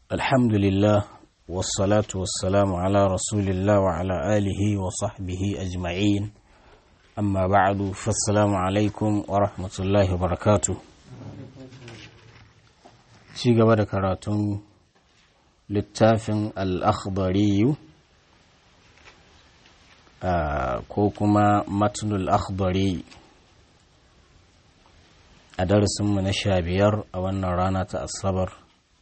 الحمد لله والصلاة والسلام على رسول الله وعلى آله وصحبه أجمعين أما بعد فالسلام عليكم ورحمة الله وبركاته ci gaba da karatun littafin al'akhdariyu ko kuma matnul akhdari a darasinmu na sha biyar a wannan rana ta asabar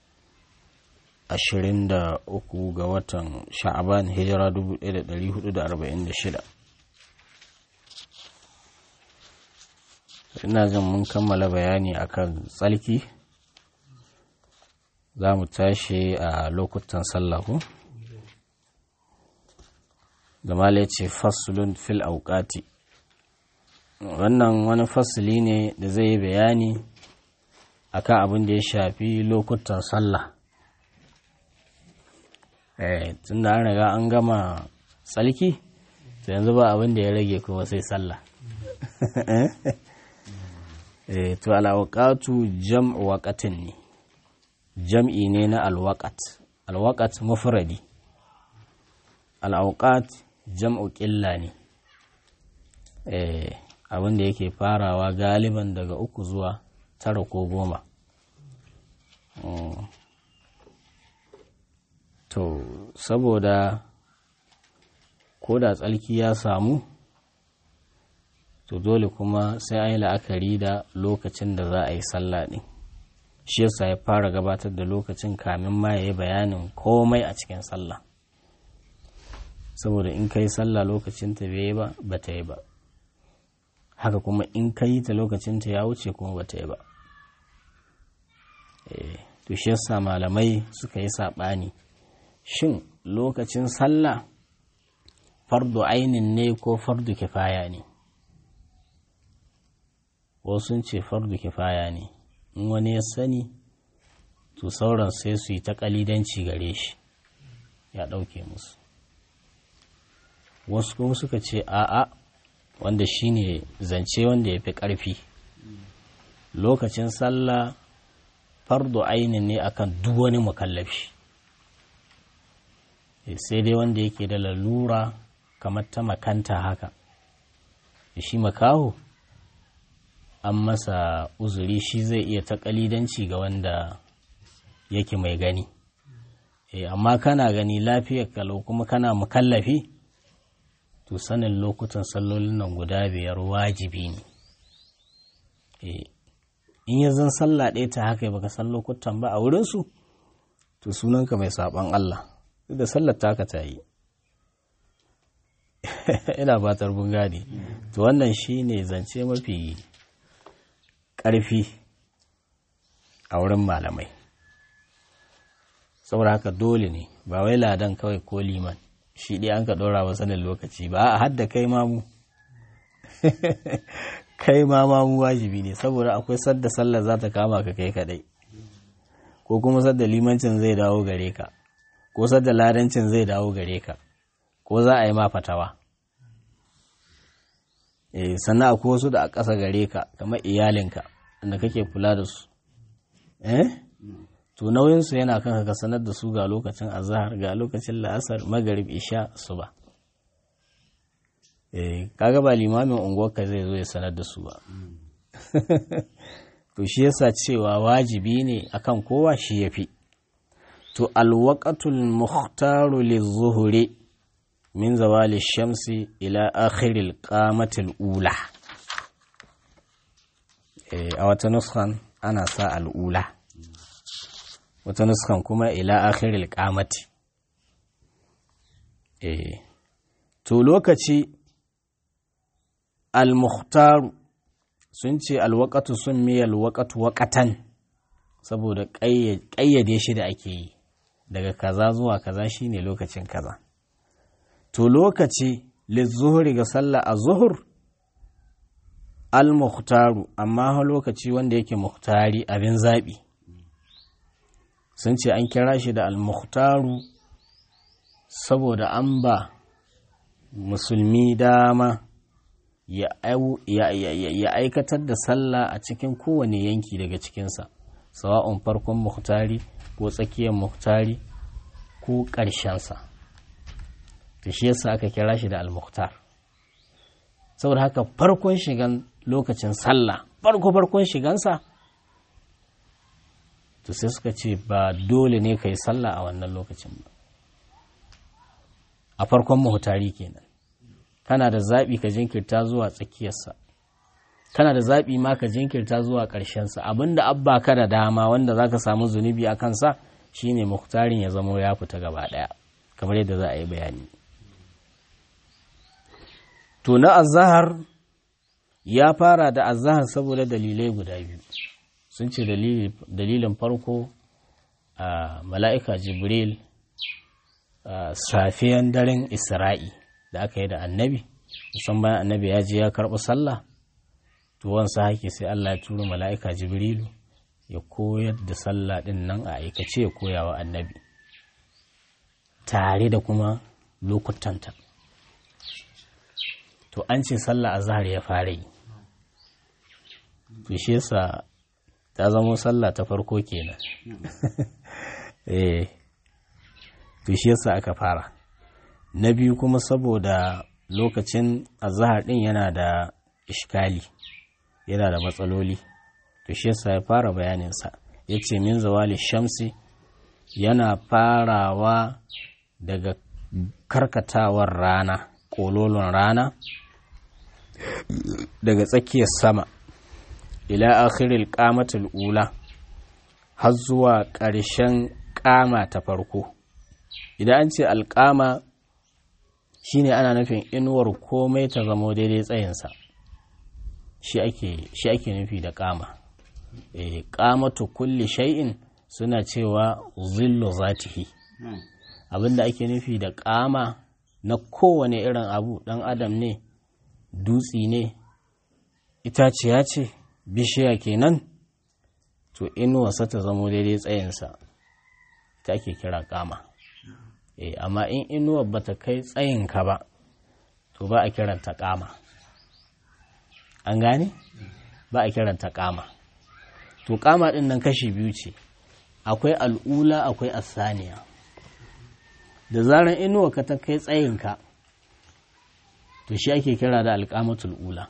23 ga watan sha'aban hijira 1446 ina jin mun kammala bayani akan tsalki za mu tashi a lokutan sallahu zamala ce fasulun fil auƙati wannan wani fasuli ne da zai yi bayani akan abin da ya shafi lokutan sallah tun da an riga an gama tsalki to yanzu ba abin da ya rage kuma sai sallah to al'auƙatu jam'u waƙatin ne jam'i ne na alwaƙat alwaƙat mufradi al'auƙat jam'u ƙilla ne abin da yake farawa galiban daga uku zuwa tara ko goma to saboda ko da tsalki ya samu to dole kuma sai an yi la'akari da lokacin da za a yi sallah ɗin shi yasa ya fara gabatar da lokacin kamin ma ya yi bayanin komai a cikin sallah saboda in ka yi sallah lokacin ta bai yi ba ba ta yi ba haka kuma in ka yi ta lokacin ta ya wuce kuma ba ta yi ba to shi yasa malamai suka yi saɓani shin lokacin sallah fardu ainin ne ko fardu kifaya ne wasu ce fardu kifaya ne in wani ya sani to sauran sai su yi ta kalidanci gare shi ya ɗauke musu wasu kuma suka ce a'a wanda shine zance wanda ya fi ƙarfi lokacin sallah fardu ainin ne akan duk wani mukallafi sai dai wanda yake da lalura kamar ta makanta haka shi makaho an masa uzuri shi zai iya taƙalidanci ga wanda yake mai gani amma kana gani lafiyar kalau kuma kana mukallafi to sanin lokutan sallolin nan guda biyar wajibi ne in ya zan sallah ɗaya ta haka baka san lokutan ba a wurinsu to sunanka mai saɓon Allah da sallar taka ta yi ina fatar mun gane to wannan shine zance mafi ƙarfi a wurin malamai saboda haka dole ne ba wai ladan kawai ko liman shi ɗaya an ka ɗora wa sanin lokaci ba a hadda kai mamu kai ma mamu wajibi ne saboda akwai sadda sallar za ta kama ka kai kaɗai ko kuma sadda limancin zai dawo gare ka ko sadda ladancin zai dawo gare ka ko za a yi ma fatawa sannan akwai wasu da a ƙasa gare ka kamar iyalinka da kake kula da su eh to nauyinsu yana kan ka sanar da su ga lokacin azahar ga lokacin la'asar magarib isha suba eh kaga ba limamin unguwarka zai zo ya sanar da su ba to shi yasa cewa wajibi ne akan kowa shi yafi to alwaqatul muhtaru lizuhuri min zawali shamsi ila akhiril qamatil ula a wata nuskan ana sa al'ula wata nuskan kuma ila akhiril qamati to lokaci al-mukhtaru sun ce alwaqatu sun miya alwaqatu waqatan saboda ƙayyade shi da ake yi daga kaza zuwa kaza shine lokacin kaza to lokaci lizuhuri ga sallah a zuhur al-mukhtaru amma lokaci wanda yake muhtari abin zaɓi sun ce an kira shi da al-mukhtaru saboda an ba musulmi dama ya aikatar da sallah a cikin kowane yanki daga cikinsa sawa'un farkon muhtari ko tsakiyar muhtari ko ƙarshensa to shi yasa aka kira shi da al-muhtar saboda haka farkon shigan lokacin sallah farko farkon shigansa to sai suka ce ba dole ne ka yi sallah a wannan lokacin ba a farkon muhtari kenan kana da zaɓi ka jinkirta zuwa tsakiyarsa kana da zaɓi ma ka jinkirta zuwa ƙarshensa abinda abba ka da dama wanda za ka samu zunubi a kansa shine muhtarin ya zamo ya fita gaba ɗaya kamar yadda za a yi bayani to na azahar ya fara da azahar saboda dalilai guda biyu sun ce dalilin farko a mala'ika jibril safiyan daren isra'i da aka yi da annabi musamman bayan annabi ya je ya karɓi sallah to wansa hake sai Allah ya turo mala'ika jibrilu ya koyar da sallah ɗin nan a aikace ya koya wa annabi tare da kuma lokutanta to an ce sallah a zahar ya fara yi to shi yasa ta zamo sallah ta farko kenan eh to shi yasa aka fara na biyu kuma saboda lokacin azahar din yana da ishkali yana da matsaloli to shi yasa ya fara bayaninsa ya ce min zawali shamsi yana farawa daga karkatawar rana ƙololon rana daga tsakiyar sama ila akhiril qamatul ula har zuwa ƙarshen ƙama ta farko idan an ce alƙama shine ana nufin inuwar komai ta zamo daidai tsayinsa shi ake nufi da ƙama e, ƙamatu kulli shay'in suna cewa zillu zatihi abinda ake nufi da ƙama na kowane irin abu ɗan adam ne dutsi ne itaciya ce bishiya kenan to inuwarsa ta zamo daidai tsayinsa ta ake kira ƙama e, amma in inuwar bata kai tsayinka ba to ba a kiranta ƙama an gane ba a kiranta ƙama to ƙama ɗin nan kashi biyu ce akwai al'ula akwai asaniya da zarar inuwa ka ta kai tsayinka to shi ake kira da alƙamatul ula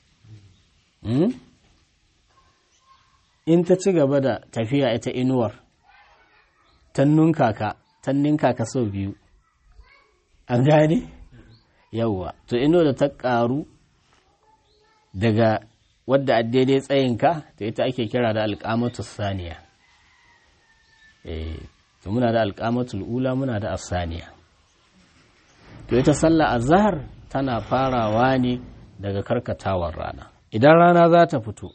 in ta ci gaba da tafiya ita inuwar tannun kaka tannin kaka sau biyu an gane yawwa to inuwa da ta ƙaru daga wadda a daidai tsayinka to ita ake kira da alƙamatul saniya eh to muna da alƙamatul ula muna da asaniya to ita sallah azhar tana farawa ne daga karkatawar rana idan rana za ta fito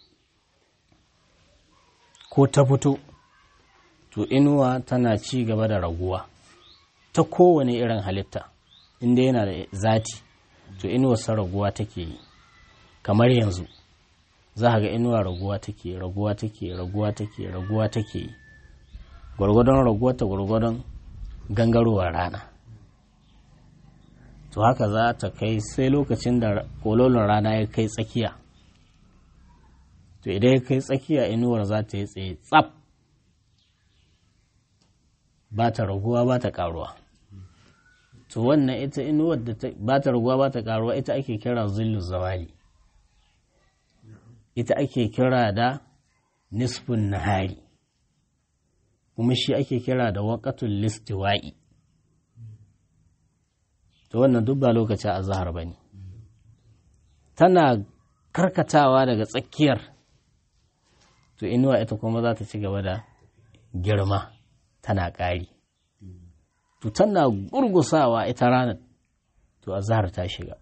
ko ta fito to inuwa tana ci gaba da raguwa ta kowane irin halitta inda yana da zati to inuwarsa raguwa take yi kamar yanzu za ga inuwa raguwa take raguwa take raguwa take raguwa take yi gwargwadon raguwa ta gwargwadon gangarowar rana to haka za ta kai sai lokacin da kololin rana ya kai tsakiya to idan ya kai tsakiya inuwar za ta yi tsaye tsaf ba ta raguwa ba ta karuwa to wannan ita inuwar da ba ta raguwa ba ta karuwa ita ake kira zillu zawali ita ake kira da nisfun nahari kuma shi ake kira da waƙatul listiwa'i to wannan duk ba lokaci a zahar ba ne tana karkatawa daga tsakiyar to inuwa ita kuma za ta ci gaba da girma tana ƙari to tana gurgusawa ita ranar to a zahar ta shiga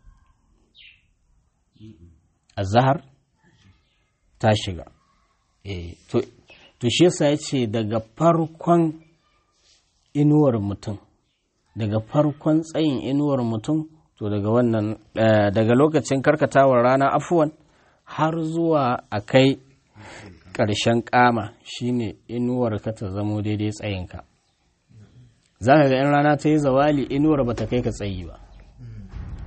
a zahar ta shiga e, to, to shi yasa ya ce daga farkon inuwar mutum daga farkon tsayin inuwar mutum to daga wannan daga lokacin karkatawar rana afuwan har zuwa a kai ƙarshen ƙama shine inuwar ka ta zamo daidai tsayinka za ka ga in rana ta yi zawali inuwar ba ta kai ka tsayi ba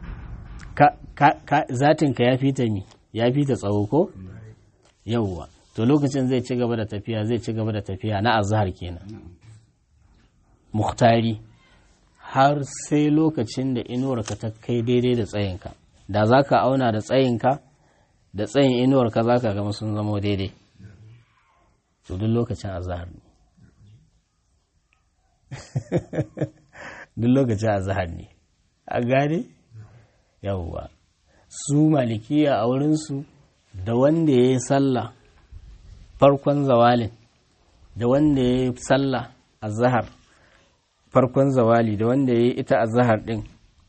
zatinka ya fi ta mi ya fi ta tsawo ko yauwa to lokacin zai ci gaba da tafiya zai ci gaba da tafiya na azhar kenan muhtari har sai lokacin da inuwarka ta kai daidai da tsayinka da za ka auna da tsayinka da tsayin inuwarka za ka gama sun zama daidai to duk lokacin azhar ne duk lokacin azhar ne a gane yawwa su malikiya a wurinsu da wanda ya yi sallah farkon zawalin da wanda ya yi sallah a zahar farkon zawali da wanda ya yi ita a zahar ɗin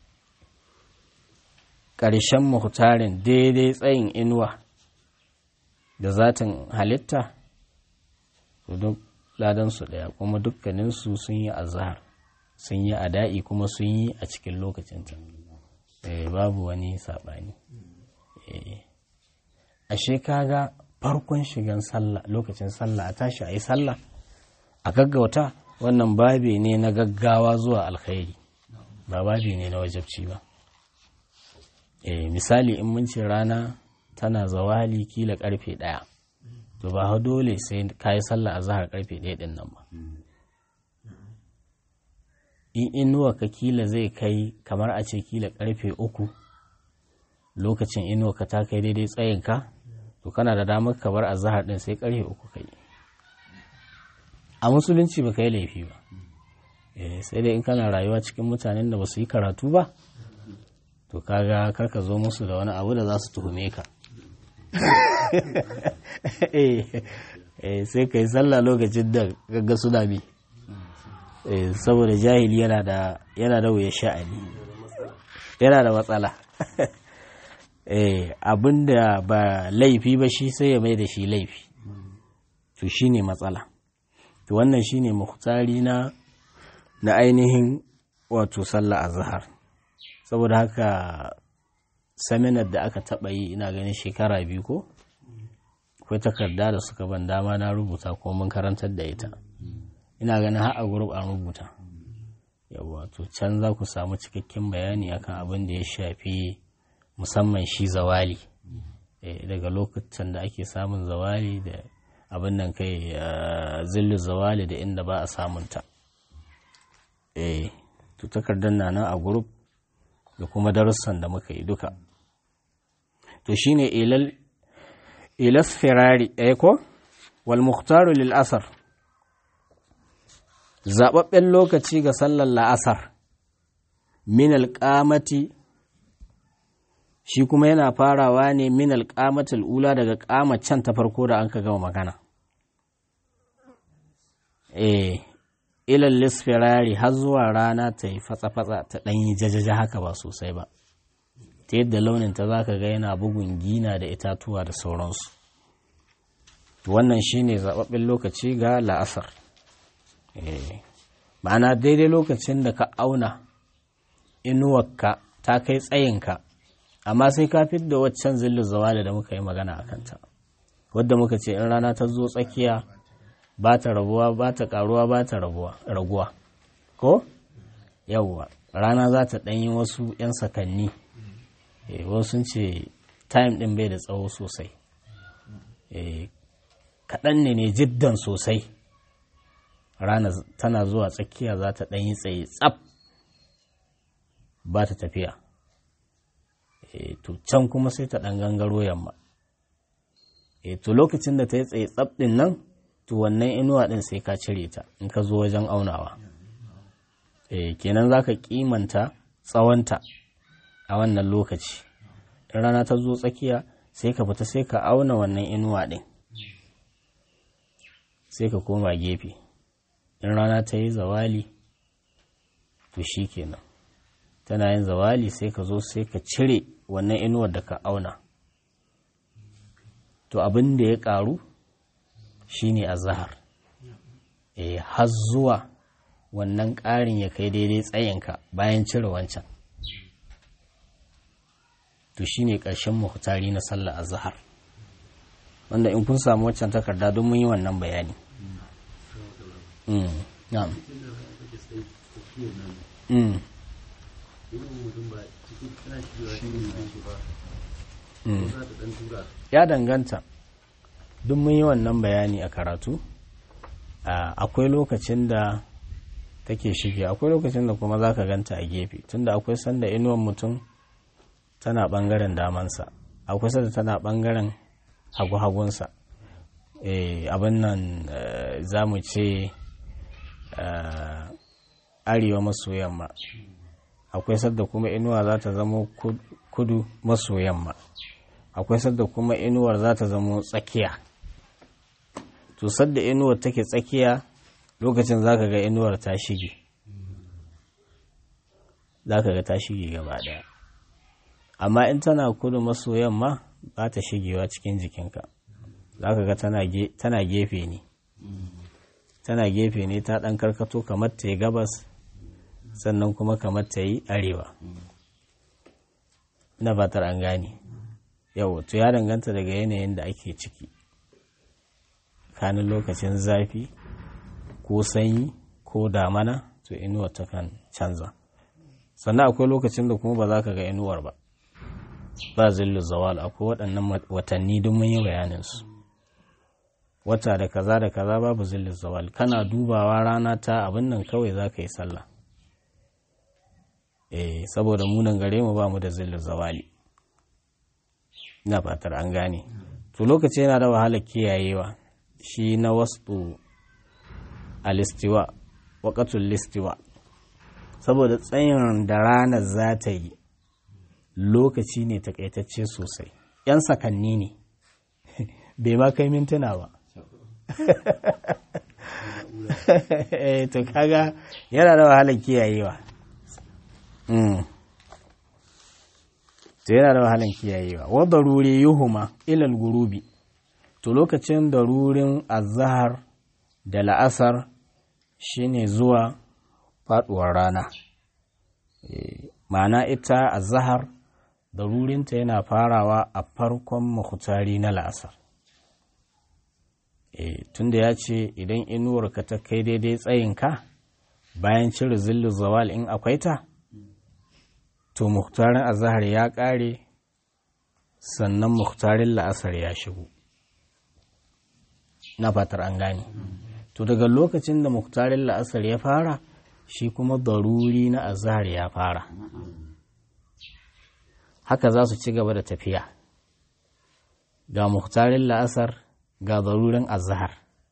ƙarshen mahutarin daidai tsayin inuwa da zatin halitta duk ladansu ɗaya kuma dukkaninsu sun yi a zahar sun yi a da'i kuma sun yi a cikin lokacinta babu wani saɓani ashe kaga farkon shigan sallah lokacin sallah a tashi a yi sallah a gaggauta wannan babi ne na gaggawa zuwa alkhairi ba babi ne na wajabci ba eh misali in mun ce rana tana zawali kila karfe ɗaya to ba ha dole sai ka yi sallah a zahar karfe ɗaya ɗin nan ba in inuwa ka kila zai kai kamar a ce kila karfe uku lokacin inuwa ka ta kai daidai tsayinka to kana da damar ka bar azahar din sai karfe uku kai a musulunci ba yi laifi ba sai dai in kana rayuwa cikin mutanen da ba su yi karatu ba to kaga karka zo musu da wani abu da za su tuhume ka sai ka yi sallah lokacin da gagga suna bi saboda jahili yana da yana da wuya sha'ani yana da matsala abin da ba laifi ba shi sai ya mai da shi laifi to shi ne matsala to wannan shi ne muhtari na na ainihin wato sallah a zahar saboda haka seminar da aka taɓa yi ina ganin shekara biyu ko akwai takarda da suka ban dama na rubuta ko mun karantar da ita ina ganin har a gurub an rubuta yawa to can za ku samu cikakken bayani akan abin da ya shafi musamman shi zawali daga lokutan da ake samun zawali da abin nan kai zillu zawali da inda ba a samunta to takardar na nan a gurub da kuma darussan da muka yi duka to shine ilal ilas firari ɗaya ko wal muhtaru lil asar zaɓaɓɓen lokaci ga sallar la'asar min alƙamati shi kuma yana farawa ne min alƙamatul ula daga ƙamacen ta farko da an ka gama magana eh ilal lisfirari har zuwa rana ta yi fatsa-fatsa ta ɗanyi jajaja haka ba sosai ba ta yadda launin ta za ka ga yana bugun gina da itatuwa da sauransu wannan shine zaɓaɓɓen lokaci ga la'asar ma'ana daidai lokacin da ka auna inuwarka ta kai tsayinka amma sai ka da waccan zillu zawali da muka yi magana a kanta wadda muka ce in rana ta zo tsakiya ba ta rabuwa ba ta karuwa ba ta raguwa ko yawwa rana za ta ɗanyi wasu 'yan sakanni wasu ce time ɗin bai da tsawo sosai kaɗan ne ne jiddan sosai rana tana zuwa tsakiya za ta ɗanyi tsaye tsaf ba ta tafiya to can kuma sai ta ɗan gangaro yamma to lokacin da ta yi tsaye tsaf ɗin nan to wannan inuwa ɗin sai ka cire ta in ka zo wajen aunawa kenan za ka kimanta tsawonta a wannan lokaci in rana ta zo tsakiya sai ka fita sai ka auna wannan inuwa ɗin sai ka koma gefe in rana ta yi zawali to shi kenan tana yin zawali sai ka zo sai ka cire wannan inuwar da ka auna to abin da ya karu shine azhar eh har zuwa wannan ƙarin ya kai daidai tsayinka bayan cire wancan to shine ƙarshen muhtari na sallar azhar wanda in kun samu wancan takarda don mun yi wannan bayani na'am ya danganta duk mun yi wannan bayani a karatu akwai lokacin da take shige akwai lokacin da kuma za ka ganta a gefe tunda akwai sanda inuwan mutum tana ɓangaren damansa akwai sanda tana ɓangaren hagu-hagunsa abin nan za mu ce arewa maso yamma akwai sadda kuma inuwa za ta zama kudu maso yamma akwai sadda kuma inuwar za ta zama tsakiya to sadda inuwar take tsakiya lokacin za ka ga inuwar ta shige za ka ga ta shige gaba daya amma in tana kudu maso yamma ba ta shigewa cikin jikinka za ka ga tana gefe ne tana gefe ne ta ɗan karkato kamar ta yi gabas sannan kuma kamar ta yi arewa na fatar an gane yau to ya danganta daga yanayin da ake ciki kanin lokacin zafi ko sanyi ko damana to inuwar ta kan canza sannan akwai lokacin da kuma ba za ka ga inuwar ba ba zillu zawal akwai waɗannan watanni don mun yi bayaninsu wata da kaza da kaza babu zillu zawal kana dubawa rana ta abin nan kawai za ka yi sallah eh saboda munan gare mu ba mu da zillu zawali ina fatar an gane to lokaci yana da wahalar kiyayewa shi na wasu alistiwa waƙatul listiwa saboda tsayin da ranar za ta yi lokaci ne takaitacce sosai ‘yan sakanni ne bai ma kai mintuna ba to kaga yana da wahalar kiyayewa to yana da wahalar kiyayewa wadda ruri yuhuma ilal gurubi to lokacin da rurin azahar da la'asar shine zuwa faduwar rana ma'ana ita azahar da rurinta yana farawa a farkon muhtari na la'asar tunda ya ce idan inuwarka ta kai daidai tsayinka bayan cire zillu zawal in akwai ta to muhtarin azahar ya ƙare sannan muhtarin la'asar ya shigo na fatar an gane to daga lokacin da muhtarin la'asar ya fara shi kuma daruri na azahar ya fara haka za su ci gaba da tafiya ga muhtarin la'asar ga darurin azahar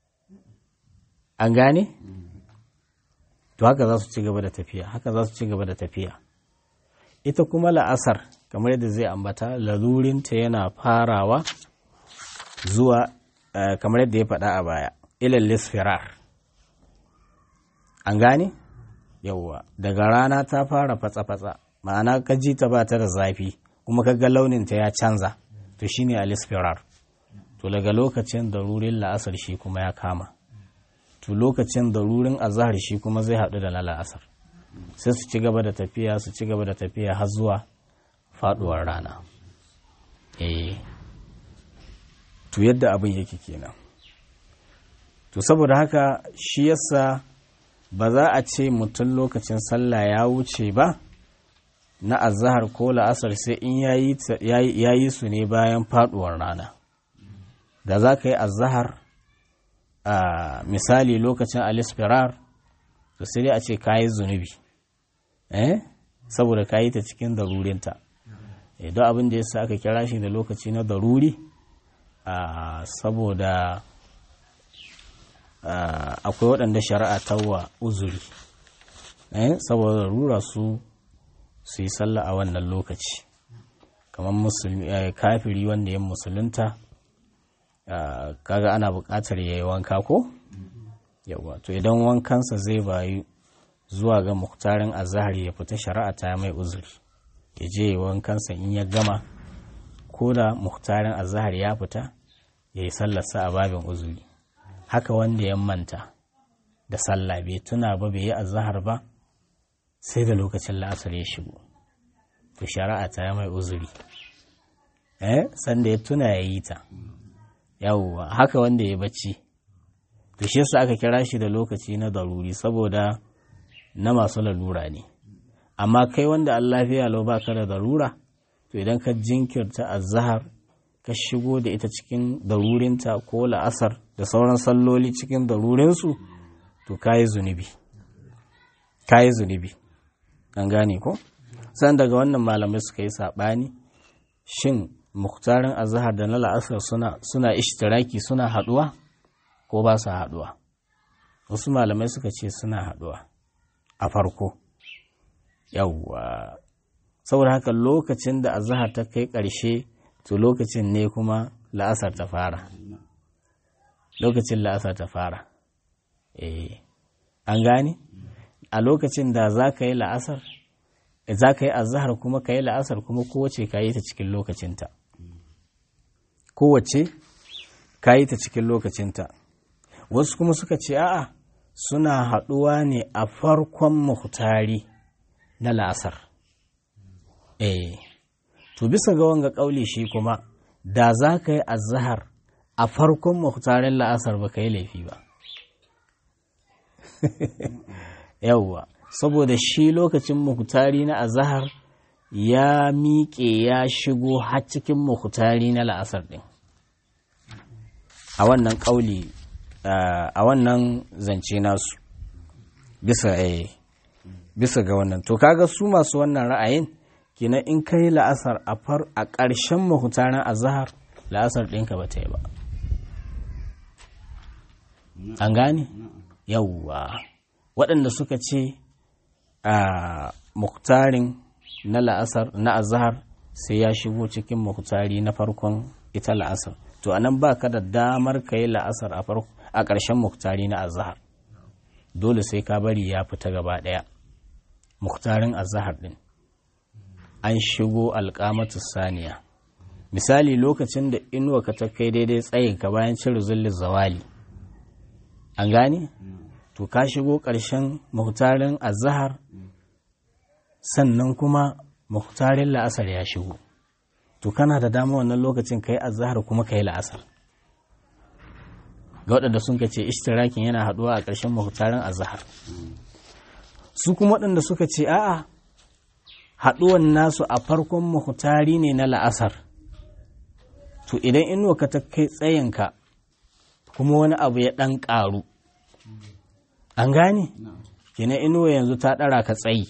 an gane to haka za su ci gaba da tafiya haka za su ci gaba da tafiya ita kuma la'asar kamar yadda zai ambata lalurinta yana farawa zuwa kamar yadda ya faɗa a baya ilal lisfirar an gane yauwa daga rana ta fara fatsa-fatsa ma'ana ka ji ta ba ta da zafi kuma ka ga launinta ya canza to shine a lisfirar to daga lokacin darurin la'asar shi kuma ya kama to lokacin darurin azahar shi kuma zai haɗu da na la'asar sai su ci gaba da tafiya su ci gaba da tafiya har zuwa faduwar rana eh to yadda abin yake kenan to saboda haka shi yasa ba za a ce mutum lokacin sallah ya wuce ba na azahar ko la'asar sai in ya yi su ne bayan faduwar rana da za ka yi azahar a misali lokacin alisfirar to sai dai a ce ka yi zunubi eh saboda ka yi ta cikin darurinta don abin da ya sa aka kira shi da lokaci na daruri saboda akwai waɗanda shari'a tawa uzuri saboda darura su su yi sallah a wannan lokaci kamar kafiri wanda ya musulunta kaga ana buƙatar ya yi wanka ko yawa to idan wankansa zai bayu zuwa ga muktarin azahar ya fita shari'a ta mai uzuri ya je wankansa in ya gama ko da muktarin azahar ya fita ya yi sallarsa a babin uzuri haka wanda ya manta da sallah bai tuna ba bai yi azahar ba sai da lokacin la'asar ya shigo to shari'a ta mai uzuri eh sanda ya tuna ya yi ta yawwa haka wanda ya bacci to shi yasa aka kira shi da lokaci na daruri saboda na masu lalura ne amma kai wanda an lafiya lau baka da darura to idan ka jinkirta azhar ka shigo da ita cikin darurinta ko la'asar da sauran salloli cikin darurinsu to kayi zunubi kayi zunubi an gane ko san daga wannan malamai suka yi saɓani shin muktarin azahar da na la'asar suna suna ishtiraki suna haɗuwa ko ba su haɗuwa wasu malamai suka ce suna haɗuwa a farko yawwa saboda haka lokacin da azahar ta kai ƙarshe to lokacin ne kuma la'asar ta fara lokacin la'asar ta fara eh an gane a lokacin da za ka yi la'asar za ka yi azahar kuma ka yi la'asar kuma kowace ka yi ta cikin lokacinta kowace ka yi ta cikin lokacinta wasu kuma suka ce a'a suna haɗuwa ne a farkon muhtari na la'asar eh to bisa ga wanga ƙauli shi kuma da za ka yi azahar a farkon muhtarin la'asar ba ka yi laifi ba yauwa saboda shi lokacin muhtari na azahar ya miƙe ya shigo har cikin muhtari na la'asar ɗin a wannan ƙauli a wannan zance nasu bisa eh bisa ga wannan to kaga su masu wannan ra'ayin kina in kai la'asar a far a ƙarshen mahutarin azahar la'asar ɗinka ba ta yi ba an gane yawwa waɗanda suka ce a muktarin na la'asar na azahar sai ya shigo cikin muktari na farkon ita la'asar to anan ba ka da damar ka yi la'asar a ƙarshen muktari na azahar dole sai ka bari ya fita gaba ɗaya muktarin azahar ɗin an shigo alƙamatu saniya misali lokacin da inuwa ka ta kai daidai tsayin ka bayan cire zullin zawali an gane to ka shigo ƙarshen muhtarin azahar sannan kuma muhtarin la'asar ya shigo to kana da dama wannan lokacin ka yi azahar kuma ka yi la'asar ga waɗanda sun ka ce ishtirakin yana haɗuwa a ƙarshen muhtarin azahar su kuma waɗanda suka ce a'a haɗuwan nasu a farkon muhtari ne na la'asar to idan inuwa ka ta kai tsayinka kuma wani abu ya ɗan ƙaru an gane kina inuwa yanzu ta ɗara ka tsayi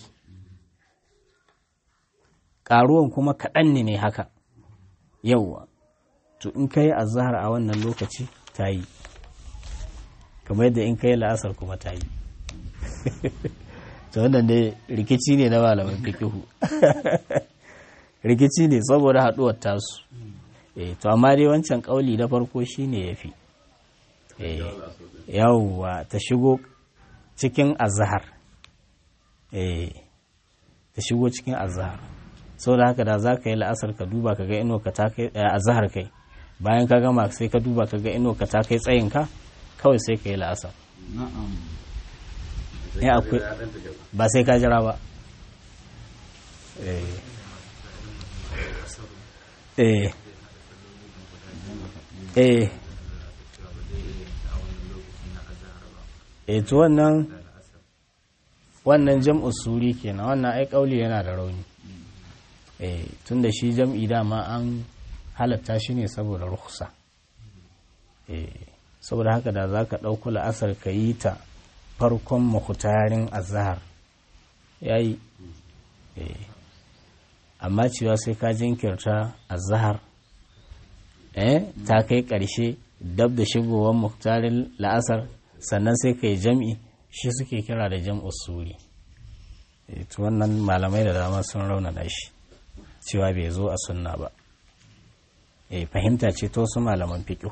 ƙaruwan kuma kaɗan ne ne haka yauwa to in ka yi azahar a wannan lokaci ta yi kamar yadda in ka yi la'asar kuma ta yi to wannan dai rikici ne na malaman fikihu rikici ne saboda haɗuwar tasu eh to amma dai wancan ƙauli na farko shine yafi eh yawwa ta shigo cikin azhar eh ta shigo cikin azhar saboda haka da za ka yi la'asar ka duba ka ga ino ka ta kai azhar kai bayan ka gama sai ka duba ka ga ino ka ta kai tsayin ka kawai sai ka yi la'asar ya akwai ba sai ka jira ba eh eh eh to wannan wannan jam'u suri kenan wannan ai kauli yana da rauni eh tunda shi jam'i dama an halatta shi ne saboda rukhsa eh saboda haka da zaka dauko la'asar ka yi ta farkon mahutarin azahar ya yi amma cewa sai ka jinkirta azahar eh ta kai ƙarshe dab da shigowar muhtarin la'asar sannan sai ka yi jam'i shi suke kira da jam'u suri to wannan malamai da dama sun raunana shi cewa bai zo a sunna ba fahimta ce to su malaman fiƙo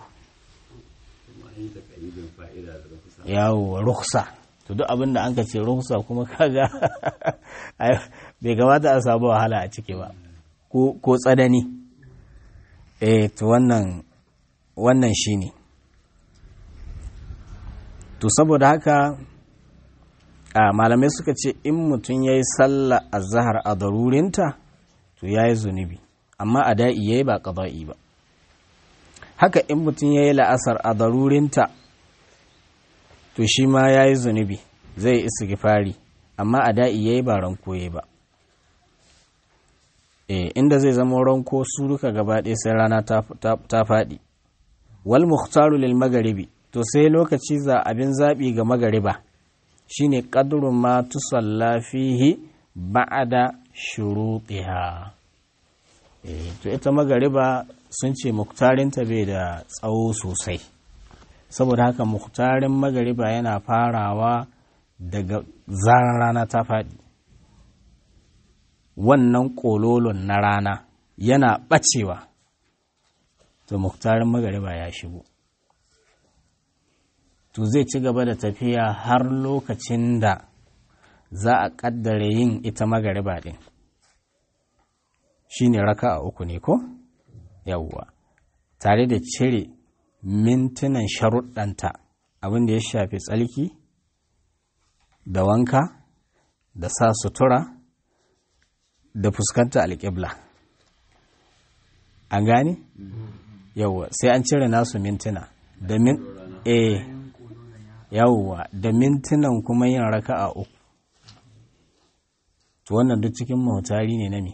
yawo ruksa to duk abin da an ka ce ruksa kuma kaga bai kamata a samu wahala a ciki ba ko tsanani eh to wannan wannan shine to saboda haka a malamai suka ce in mutum ya yi sallah a zahar a darurinta to ya yi zunubi amma a da'i ya yi ba ƙaba'i ba haka in mutum ya yi la'asar a darurinta to shi ma ya yi zunubi zai istighfari amma a da'i ya yi ba rankoye ba eh inda zai zama ranko su duka gaba ɗaya sai rana ta faɗi wal muhtaru lil magaribi to sai lokaci za abin zaɓi ga magariba shine qadrun ma tusalla fihi ba'da shurutiha eh to ita magariba sun ce muktarinta bai da tsawo sosai saboda haka muktarin magariba yana farawa daga zarar rana ta faɗi wannan ƙololon na rana yana ɓacewa to muktarin magariba ya shigo to zai ci gaba da tafiya har lokacin da za a ƙaddara yin ita magariba ɗin shi ne raka a uku ne ko yawwa tare da cire mintunan sharuɗanta abin da ya shafi tsalki da wanka da sa sutura da fuskanta alƙibla an gane yawwa sai an cire nasu mintuna da min eh yawwa da mintunan kuma yin raka'a uku to wannan duk cikin mahutari ne na me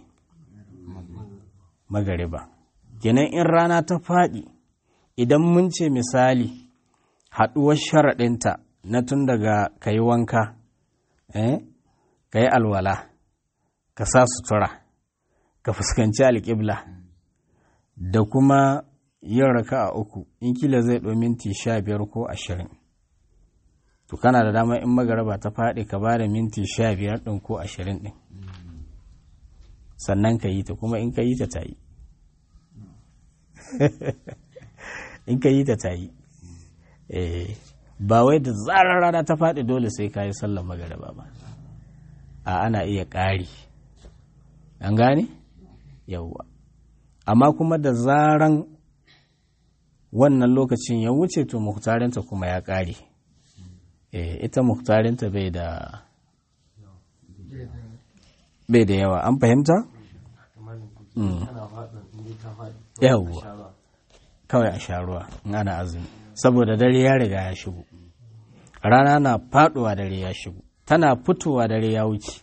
magariba kenan in rana ta faɗi idan mun ce misali haɗuwar sharaɗinta na tun daga ka yi wanka eh ka yi alwala ka sa sutura ka fuskanci alƙibla da kuma yin raka a uku in kila zai ɗau minti sha biyar ko ashirin to kana da dama in magaraba ta faɗi ka ba da minti sha biyar ɗin ko ashirin ɗin sannan ka yi ta kuma in ka yi ta ta yi in ka yi ta ta yi ba wai da zarar rana ta faɗi dole sai ka yi sallar magaraba ba a ana iya ƙari an gane yawwa amma kuma da zaran wannan lokacin ya wuce to muhtarinta kuma ya ƙare ita muhtarinta bai da bai da yawa an fahimta? yawwa kawai a sha ruwa in ana azumi saboda dare ya riga ya shigo rana na faduwa dare ya shigo tana fitowa dare ya wuce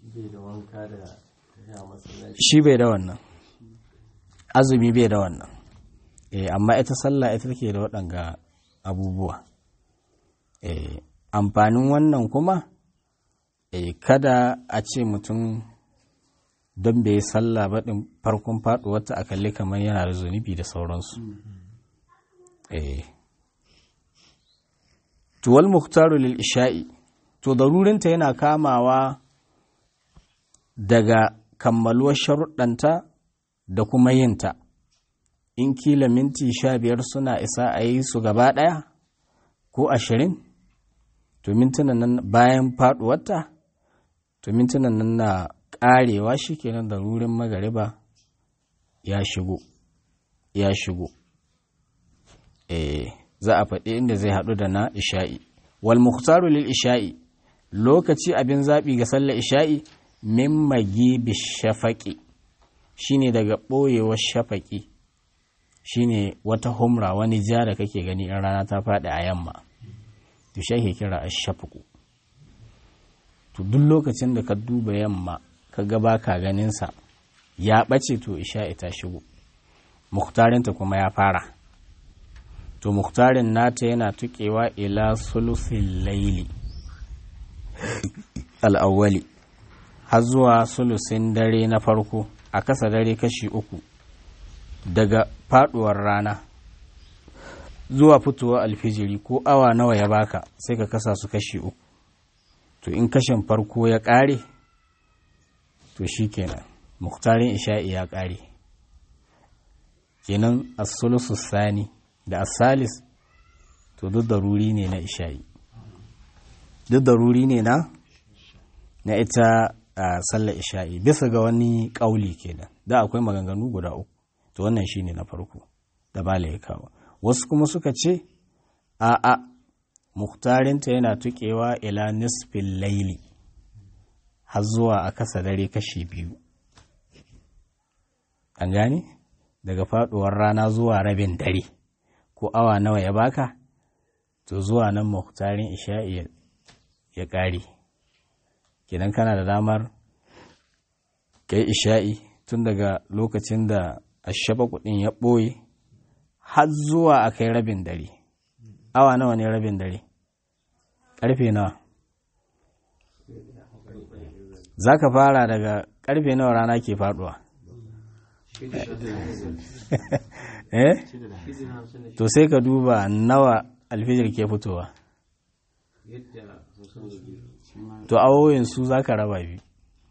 shi bai da wannan azumi bai da wannan eh amma ita sallah ita take da waɗanga abubuwa eh amfanin wannan kuma eh kada a ce mutum don bai yi sallah ba ɗin farkon faɗuwarta a kalli kamar yana da zunubi da sauransu eh tuwal muhtaru lil isha'i to darurinta yana kamawa daga kammaluwar sharuɗanta da kuma yinta in kila minti sha biyar suna isa a yi su gaba ɗaya ko ashirin to mintunan nan bayan faɗuwarta to mintunan nan na ƙarewa shi kenan da rurin magariba ya shigo ya shigo eh za a faɗi inda zai haɗu da na isha'i wal muhtaru lil isha'i lokaci abin zaɓi ga sallar isha'i min magibi shafaƙi shine daga ɓoyewar shafaƙi shine wata humra wani ja da kake gani in rana ta faɗi a yamma to shi ake kira ashafaku to duk lokacin da ka duba yamma ka ga baka ganinsa ya ɓace to isha'i ta shigo muhtarinta kuma ya fara to muhtarin nata yana tuƙewa ila sulusin laili al'awwali har zuwa sulusin dare na farko a kasa dare kashi uku daga faduwar rana zuwa fitowar alfijiri ko awa nawa ya baka sai ka kasa su kashi uku to in kashin farko ya ƙare to shi kenan muktarin isha'i ya ƙare kenan asulusu sani da asalis to duk daruri ne na isha'i duk daruri ne na na ita a sallar isha'i bisa ga wani ƙauli kenan da akwai maganganu guda uku to wannan shine na farko da bala ya kawo wasu kuma suka ce a a muhtarinta yana tuƙewa ila nisfin laili har zuwa a kasa dare kashi biyu an gane daga faduwar rana zuwa rabin dare ko awa nawa ya baka to zuwa nan muhtarin isha'i ya ƙare kenan kana da damar ka yi isha'i tun daga lokacin da ashaba kudin ya ɓoye har zuwa a kai rabin dare awa nawa ne rabin dare ƙarfe nawa za ka fara daga ƙarfe nawa rana ke faɗuwa eh to sai ka duba nawa alfijir ke fitowa to awoyin su za ka raba biyu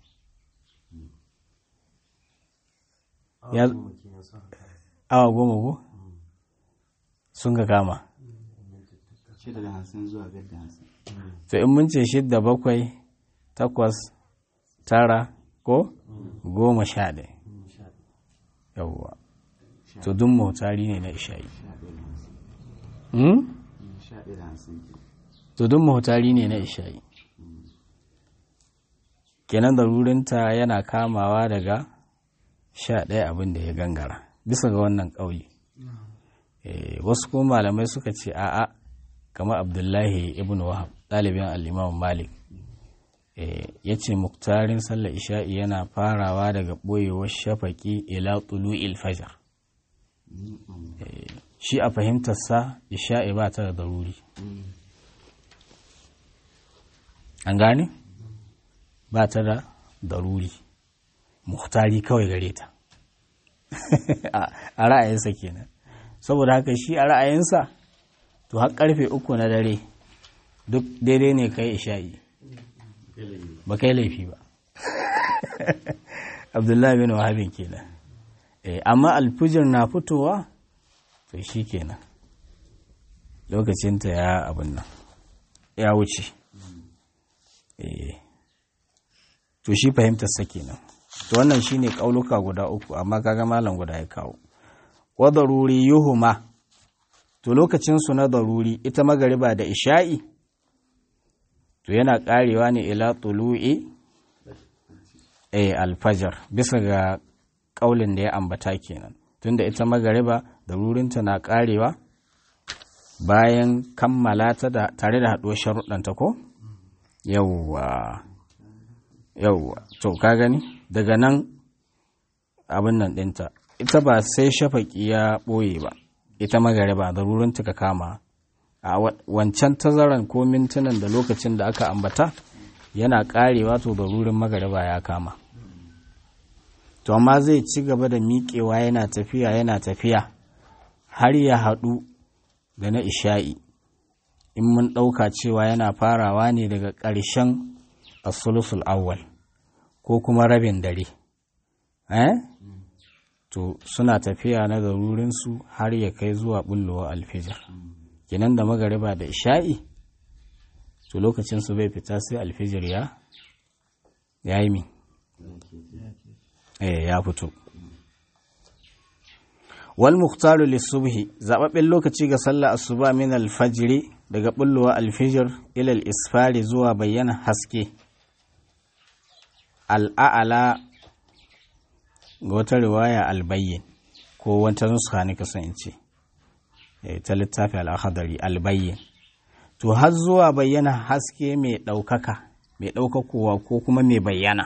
awa goma ko sun ka kama to in mun ce shidda bakwai takwas tara ko goma sha ɗaya yawwa to dun mautari ne na isha'i to dun mautari ne na isha'i kenan darurinta yana kamawa daga sha ɗaya abin da ya gangara bisa ga wannan ƙauye wasu kuma malamai suka ce a'a kamar abdullahi ibn wahab ɗalibin al'imam malik ya ce muktarin sallar isha'i yana farawa daga ɓoyewar shafaƙi ila tulu'il fajar shi a fahimtarsa isha'i ba ta da daruri an gane ba ta da daruri muhtari kawai gare ta a ra'ayinsa kenan saboda haka shi a ra'ayinsa to har karfe uku na dare duk daidai ne kai isha'i ba kai laifi ba abdullahi bin wahabin kenan amma alfujir na fitowa to shi kenan lokacinta ya abin nan ya wuce to shi fahimtarsa kenan to wannan shine kauluka guda uku amma kaga malam guda ya kawo wa daruri yuhuma to lokacin su na daruri ita magariba da isha'i to yana karewa ne ila tulu'i eh alfajar bisa ga kaulin da ya ambata kenan tunda ita magariba darurinta na karewa bayan kammala ta da tare da haɗuwar sharuɗanta ko yawwa yawwa to ka gani daga nan abin nan ɗinta ita ba sai shafaƙi ya ɓoye ba ita magariba darurinta ka kama a wancan tazaran ko mintunan da lokacin da aka ambata yana ƙarewa to darurin magariba ya kama to amma zai ci gaba da miƙewa yana tafiya yana tafiya har ya haɗu da na isha'i in mun ɗauka cewa yana farawa ne daga ƙarshen asulusul awwal ko kuma rabin dare eh to suna tafiya na darurinsu har ya kai zuwa bullowa alfijar kenan da magariba da isha'i to lokacinsu bai fita sai alfijir ya ya yi mi eh ya fito wal muhtaru lisubhi zababben lokaci ga sallah asuba min alfajiri daga bullowa alfijir ila isfari zuwa bayyana haske al'a'ala ga wata riwaya albayyin ko wata nuska ne kasan in ce ta littafi al'ahadari albayyin to har zuwa bayyana haske mai ɗaukaka mai ɗaukakowa ko kuma mai bayyana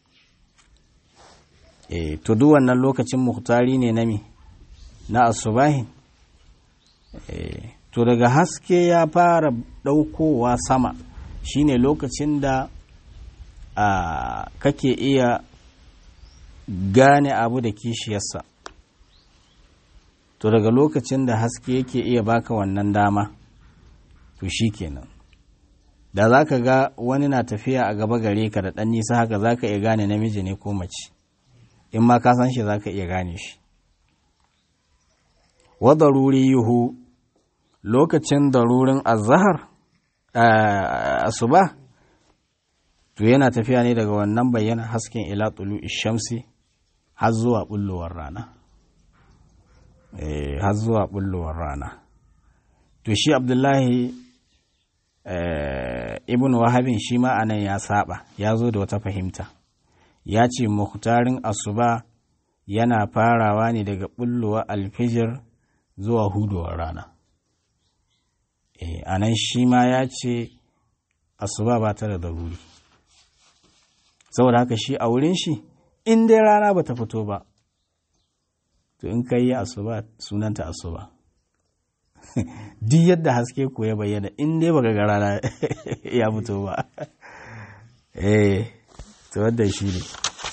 to duk wannan lokacin muhtari ne na mi na asubahin to daga haske ya fara ɗaukowa sama shine lokacin da kake iya gane abu da kishiyarsa to daga lokacin da haske yake iya baka wannan dama to shi kenan da za ka ga wani na tafiya a gaba gare ka da ɗan nisa haka za ka iya gane namiji ne ko mace in ma ka san shi za ka iya gane shi wa daruri yuhu lokacin darurin azahar asuba to yana tafiya ne daga wannan bayyana hasken ila tulu shamsi har zuwa bullowar rana har zuwa bullowar rana to shi abdullahi ibn wahabin shi ma anan ya saba ya zo da wata fahimta ya ce muhtarin asuba yana farawa ne daga bullowa alfijir zuwa hudowar rana a nan shi ma ya ce asuba ba ta da daruri saboda haka shi a wurin shi in dai rana ba ta fito ba to in ka yi asuba sunanta asuba duk yadda haske ko ya bayyana in dai baka ga rana ya fito ba eh to wanda shi ne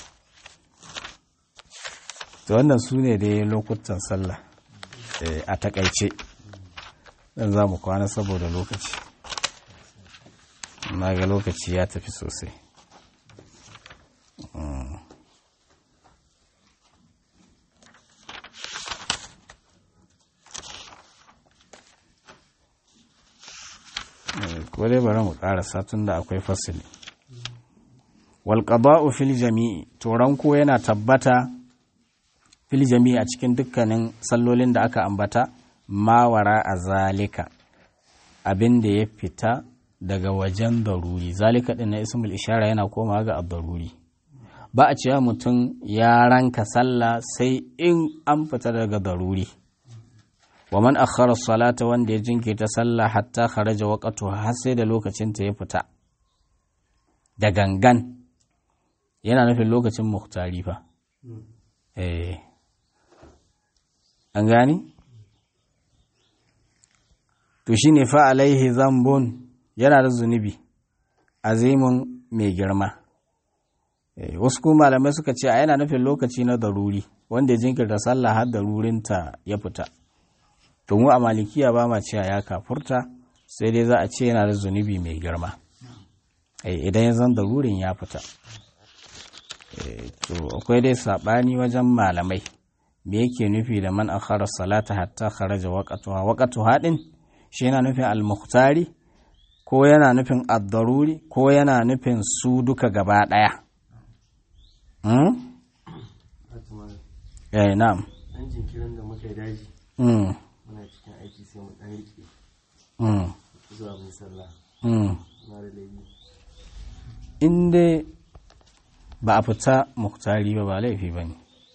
to wannan su ne dai lokutan sallah a takaice dan za mu kwana saboda lokaci na ga lokaci ya tafi sosai ko dai bari mu karasa tun da akwai fasili wal qada'u fil jami'i to ranko yana tabbata fil jami'i a cikin dukkanin sallolin da aka ambata mawara a zalika abin da ya fita daga wajen daruri zalika din na ismul ishara yana koma ga daruri ba a cewa mutum ya ranka sallah sai in an fita daga daruri wa man akhara salata wanda ya jinkirta sallah hatta kharaja waqtu har sai da lokacin ta ya fita da gangan yana nufin lokacin muhtari fa eh an gani to shine fa alaihi zambun yana da zunubi azimun mai girma wasu kuma malamai suka ce a yana nufin lokaci na daruri wanda ya jinkirta sallah har darurinta ya fita to mu a malikiya ba ma cewa ya kafurta sai dai za a ce yana da zunubi mai girma idan ya zan darurin ya fita to akwai dai saɓani wajen malamai me yake nufi da man akhara salata hatta kharaja waqtuha waqtuha din shi yana nufin al-mukhtari ko yana nufin ad-daruri ko yana nufin su duka gaba daya hmm? eh na'am dan jinkirin da muka yi daji mm. muna cikin aiki sai mu dan rike mm. zuwa mun sallah mm. na da laifi in dai ba a fita muktari ba ba laifi ba ne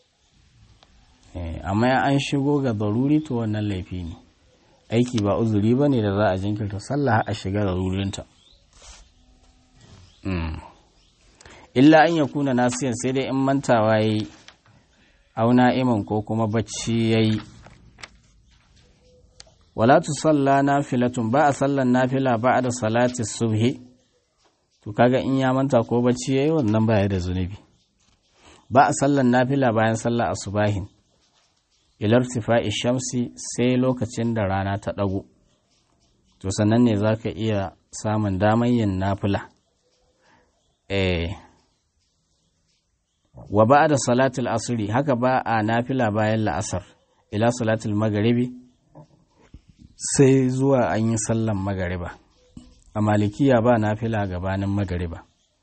amma an shigo ga daruri to wannan laifi ne aiki ba uzuri ba ne da za a jinkirta sallah a shiga darurinta illa an ya kuna nasiyan sai dai in mantawa ya yi auna iman ko kuma bacci ya yi wala tu salla nafilatun ba a sallan nafila ba da salati subhi to kaga in ya manta ko bacci yayi wannan baya da zunubi ba a sallan nafila bayan sallar asubahin ilar tifa'i shamsi sai lokacin da rana ta ɗago to sannan ne za ka iya samun damar yin nafila eh wa ba da salatul asiri haka ba a nafila bayan la'asar ila salatul magaribi sai zuwa an yi sallan magariba a malikiya ba nafila gabanin magariba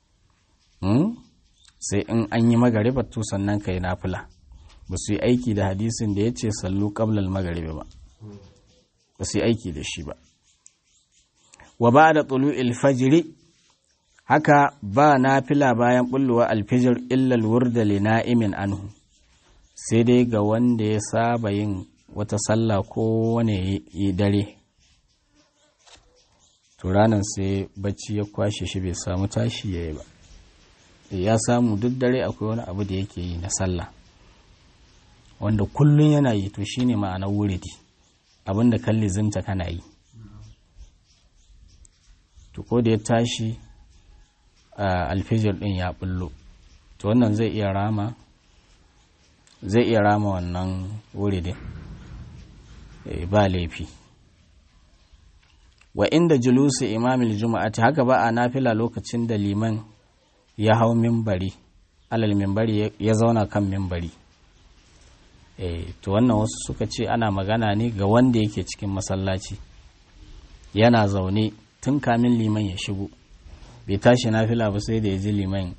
sai in an yi magariba to sannan ka yi nafila ba su yi aiki da hadisin da ya ce sallu ƙablal magariba ba ba su yi aiki da shi ba wa ba da tsulu ilfajiri haka ba nafila bayan bulluwa alfijir illal wurda li na'imin anhu sai dai ga wanda ya saba yin wata sallah ko wane dare to ranar sai bacci ya kwashe shi bai samu tashi ya yi ba ya samu duk dare akwai wani abu da yake yi na sallah wanda kullum yana yi to shine ma'anar wuridi abinda kalli zinta kana yi to ko da ya tashi alfijir din ya bullo to wannan zai iya rama zai iya rama wannan wuridin ba laifi wa inda julusi imamil juma'ati haka ba a nafila lokacin da liman ya hau mimbari alal mimbari ya zauna kan mimbari e, to wannan wasu suka ce ana magana ne ga wanda yake cikin masallaci yana zaune tun kamin liman ya shigo bai tashi nafila ba sai da ya ji liman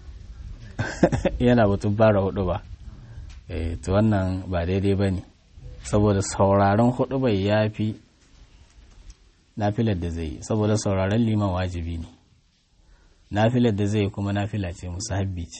yana batun bara hudu ba e, to wannan ba daidai ba ne saboda sauraron hudu bai ya fi nafilar da zai yi saboda sauraron liman wajibi ne nafilar da zai yi kuma nafila ce musahabbi ce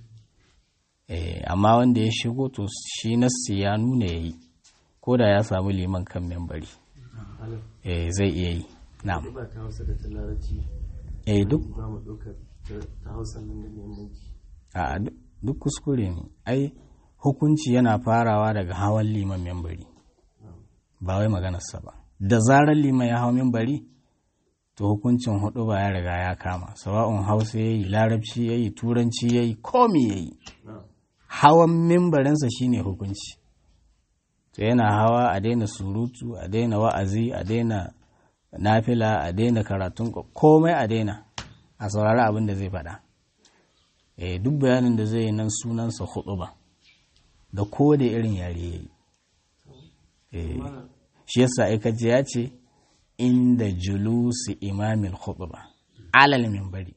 amma wanda ya shigo to shi nassi ya nuna ya yi ko da ya samu liman kan membari zai iya yi na ba ta hausa da ta larabci eh duk ba mu ɗaukar ta hausa nan da muhimmanci a duk kuskure ne ai hukunci yana farawa daga hawan liman membari ba wai maganarsa ba da zarar liman ya hau membari to hukuncin hudu ba ya riga ya kama sawa'un hausa ya yi larabci ya yi turanci ya yi komi ya yi hawan mimbarinsa shine hukunci to yana hawa a daina surutu a daina wa'azi a daina nafila a daina karatun komai a daina a saurari abin da zai faɗa e, duk bayanin da zai yi nan sunansa hudu ba da ko da irin yare ya yi shi yasa aikace ya ce inda julusi imamil khutba alal minbari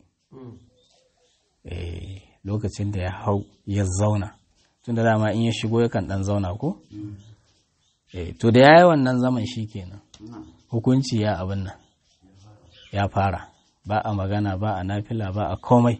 eh lokacin da ya hau ya zauna tun da dama in ya shigo yakan dan zauna ko eh to da yayi wannan zaman shikenan hukunci ya abin nan ya fara ba a magana ba a nafila ba a komai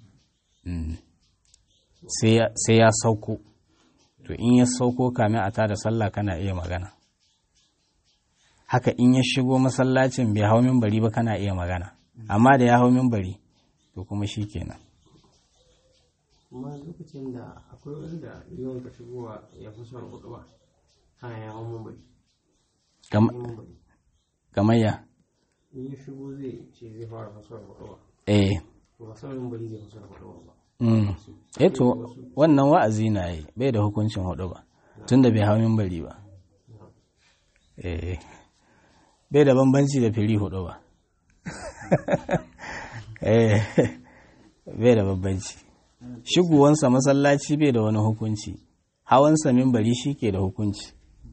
sai ya sauko to in ya sauko kamin a tada sallah kana iya magana haka in ya shigo masallacin bai hau mimbari ba kana iya magana amma da ya hau mimbari to kuma shi kenan kuma lokacin da akwai wanda yawan ka shigowa ya fi son hudu ba kana ya hau mimbari kamar ya in ya shigo zai ce zai fara fasar hudu ba eh to fasar mimbari zai fasar hudu ba mm. eh to wannan wa'azi na yi bai da hukuncin hudu ba tunda bai hau mimbari ba eh bai da bambanci da fili hudu ba bai da bambanci shigowansa masallaci bai da wani hukunci hawansa mimbari shi ke da hukunci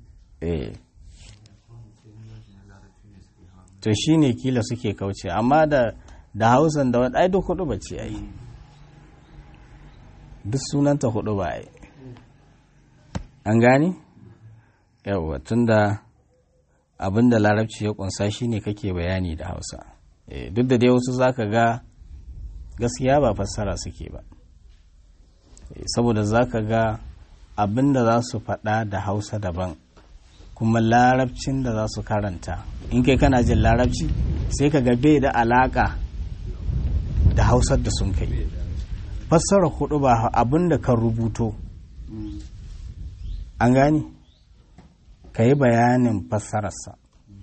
to shi ne kila suke kauce amma da da hausan da wani ai duk hudu ba ce ai duk sunanta hudu ba ai an gani yawwa tunda abin da larabci ya kunsa shine kake bayani da hausa duk da dai wasu zaka ga gaskiya ba fassara suke ba saboda zaka ga abin da za su faɗa da hausa daban kuma larabcin da za su karanta in kai kana jin larabci sai ka ga bai da alaka da hausar da sun kai fassara hudu ba abin da kan rubuto an gani ka yi bayanin fassararsa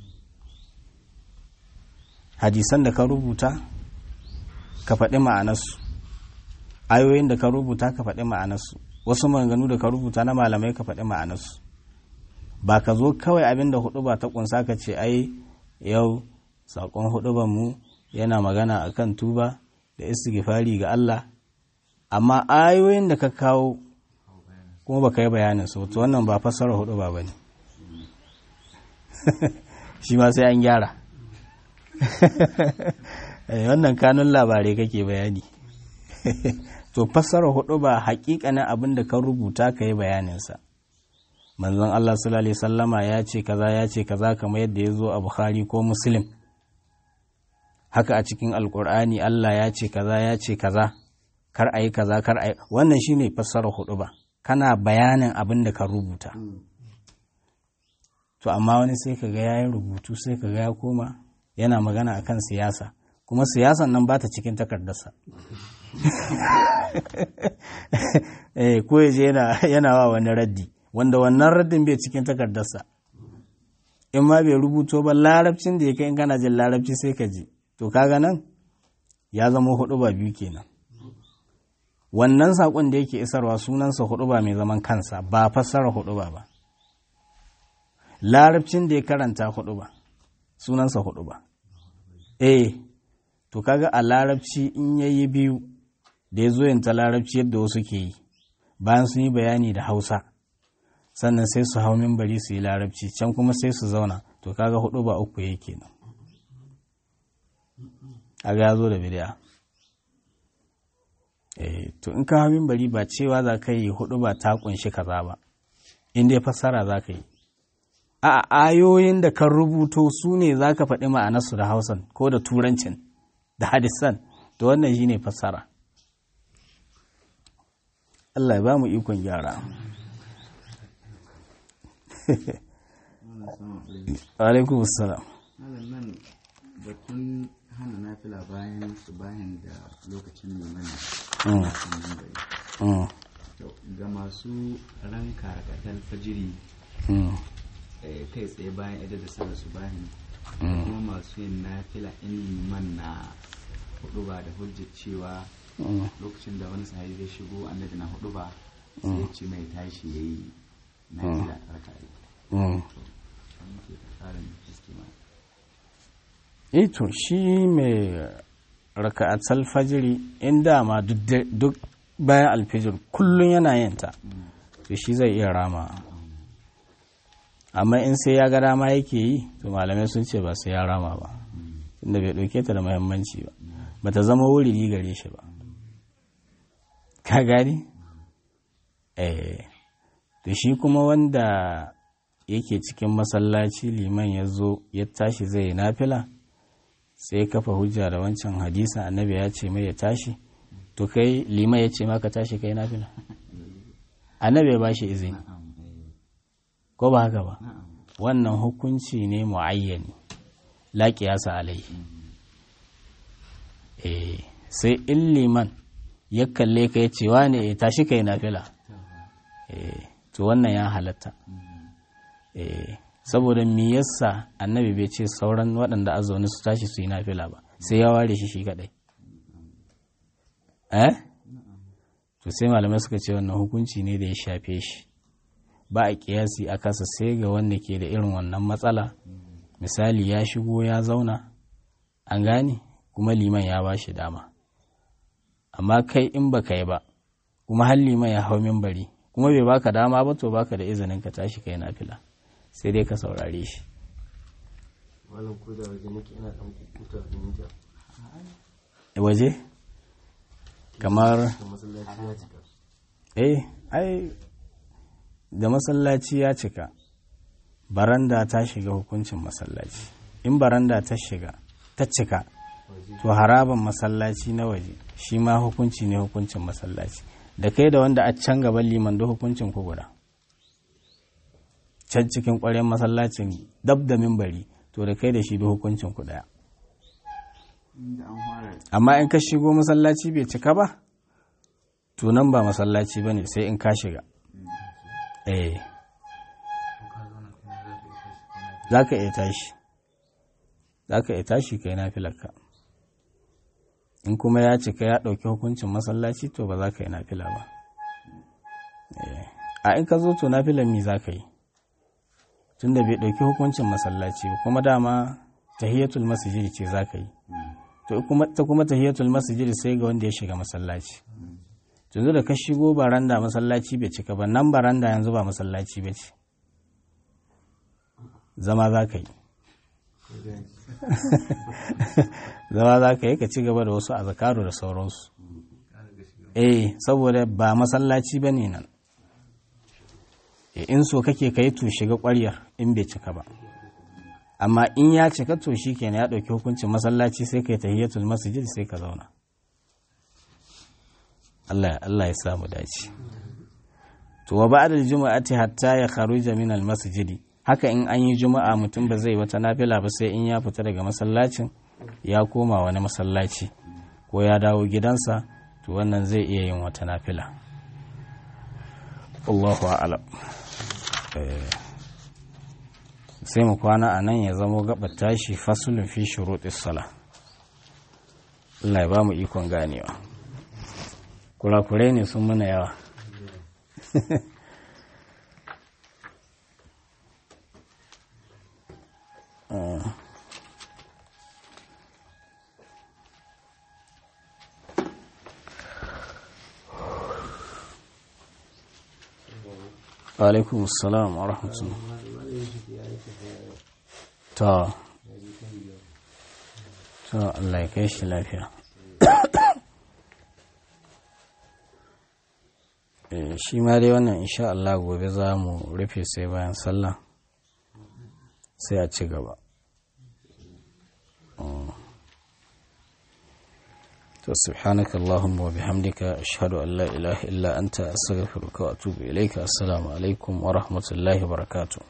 hadisan da ka rubuta ka faɗi ma'anarsu ayoyin da ka rubuta ka faɗi ma'anarsu wasu maganganu da ka rubuta na malamai ka faɗi ma'anarsu ba ka zo kawai abin da hudu ba ta kunsa ka ce ai yau saƙon hudu mu yana magana akan tuba da istighfari ga Allah amma ayoyin da ka kawo kuma ba ka yi bayanin su to wannan ba fassara hudu ba bane shi ma sai an gyara wannan kanun labarai kake bayani to fassara hudu ba hakikanin abin da ka rubuta ka yi bayaninsa manzon Allah sallallahu alaihi sallama ya ce kaza ya ce kaza kamar yadda ya zo a Bukhari ko Muslim haka a cikin alkur'ani Allah ya ce kaza ya ce kaza kar a yi kaza kar a yi wannan shine fassara hudu ba kana bayanin abin da ka rubuta to amma wani sai ka ga yayin rubutu sai ka ga ya koma yana magana akan siyasa kuma siyasan nan ba ta cikin takardarsa eh ko yaje yana yana wa wani raddi wanda wannan raddin bai cikin takardarsa in ma bai rubuto ba larabcin da ya kai in kana jin larabci sai ka ji to kaga nan ya zama hudu ba biyu kenan wannan saƙon da yake isarwa sunansa hudu ba mai zaman kansa ba fassara hudu ba ba larabcin da ya karanta hudu ba sunansa hudu ba eh to kaga a larabci in yayi biyu da ya zo yanta larabci yadda wasu ke yi bayan sun yi bayani da hausa sannan sai su hau mimbari su yi larabci can kuma sai su zauna to kaga hudu ba uku yake nan a ga zo da bidiya eh to in ka hau mimbari ba cewa za ka yi hudu ba ta kunshi kaza ba in dai fassara za ka yi a ayoyin da kan rubuto su ne za ka faɗi ma'anarsu da hausan ko da turancin da hadisan to wannan shi ne fassara Allah ya ba mu ikon gyara alaikum salam nan batun hana nafila bayan su bayan da lokacin liman mm, To, ga masu ranka rakatar fajiri mm, eh, kai tsaye bayan idar da sallar su bayan Mm. kuma masu yin nafila in liman na hudu ba da hujjar cewa mm. lokacin da wani sahabi zai shigo annabi na hudu ba sai ya ce mai tashi ya yi nafila raka Mm. wani ke tsarin haske ma eh to shi mai raka'atul fajiri in dama duk da- duk bayan alfijir kullum yana yin ta to shi zai iya rama amma in sai ya ga dama yake yi to malamai sun ce ba sai ya rama ba tunda bai ɗauke ta da muhimmanci ba ba ta zama wuri gare shi ba ka gani eh to shi kuma wanda yake cikin masallaci liman ya zo ya tashi zai yi nafila sai ya kafa hujja da wancan hadisin annabi ya ce mai ya tashi to kai liman ya ce maka tashi kai nafila annabi ya bashi izini na'am eh, ko ba haka ba na'am wannan hukunci ne muayyani la qiyasa alai eh sai in liman ya kalle ka ya ce wane eh, tashi kai nafila eh to wannan ya halatta eh saboda me yasa annabi bai ce sauran waɗanda a zaune su tashi su yi nafila ba sai ya ware shi shi kadai eh to sai malamai suka ce wannan hukunci ne da ya shafe shi ba a kiyasi a kasa sai ga wanda ke da irin wannan matsala misali ya shigo ya zauna an gane kuma liman ya ba shi dama amma kai in baka yi ba kuma har liman ya hau mimbari kuma bai baka dama ba to baka da izinin ka tashi kai nafila sai dai ka saurare shi malam ko da waje nake ina dan kukuta da minta waje kamar da masallaci ya cika eh ai da masallaci ya cika baranda ta shiga hukuncin masallaci in baranda ta shiga ta cika to haraban masallaci na waje shi ma hukunci ne hukuncin masallaci da kai da wanda a can gaban liman da hukuncin ku guda can cikin ƙwaryen masallacin dab da mimbari to da kai da shi da hukuncin ku daya inda an fara amma in ka shigo masallaci bai cika ba to nan ba masallaci ba ne sai in ka shiga eh za ka iya tashi za ka iya tashi ka yi nafilarka in kuma ya cika ya ɗauki hukuncin masallaci to ba za ka yi nafila ba Eh, a in ka zo to nafilar mi za ka yi tunda bai ɗauki hukuncin masallaci ba kuma dama tahiyatul masjid ce za ka yi to kuma ta kuma tahiyatul masjid sai ga wanda ya shiga masallaci yanzu da ka shigo baranda masallaci bai cika ba nan baranda yanzu ba masallaci ba ce zama za ka yi zama za ka yi ka ci gaba da wasu azakaru da sauransu eh saboda ba masallaci ba ne nan Eh, in so kake ka yi to shiga ƙwaryar in bai cika ba amma in ya cika to shi kenan ya ɗauki hukuncin masallaci sai ka yi tahiyatul masjid sai ka zauna Allah Allah ya samu dace to wa ba'da al-jum'ati hatta ya kharuja min al-masjid haka in an yi juma'a mutum ba zai wata nafila ba sai in ya fita daga masallacin ya koma wani masallaci ko ya dawo gidansa to wannan zai iya yin wata nafila Allahu a'lam Eh, sai mu kwana a nan ya zamo gabar tashi fasulun fi shuruɗis sala Allah ya ba mu ikon ganewa kurakurai ne sun muna yawa Ah. alaikum salam wa rahmatullah ta to Allah ya kai shi lafiya Eh, shi ma dai wannan insha Allah gobe za mu rufe sai bayan sallah sai a ci gaba Mm. to subhanaka allahumma wa bihamdika ashhadu an la ilaha illa anta astaghfiruka wa atubu ilayka assalamu alaikum wa rahmatullahi wa barakatuh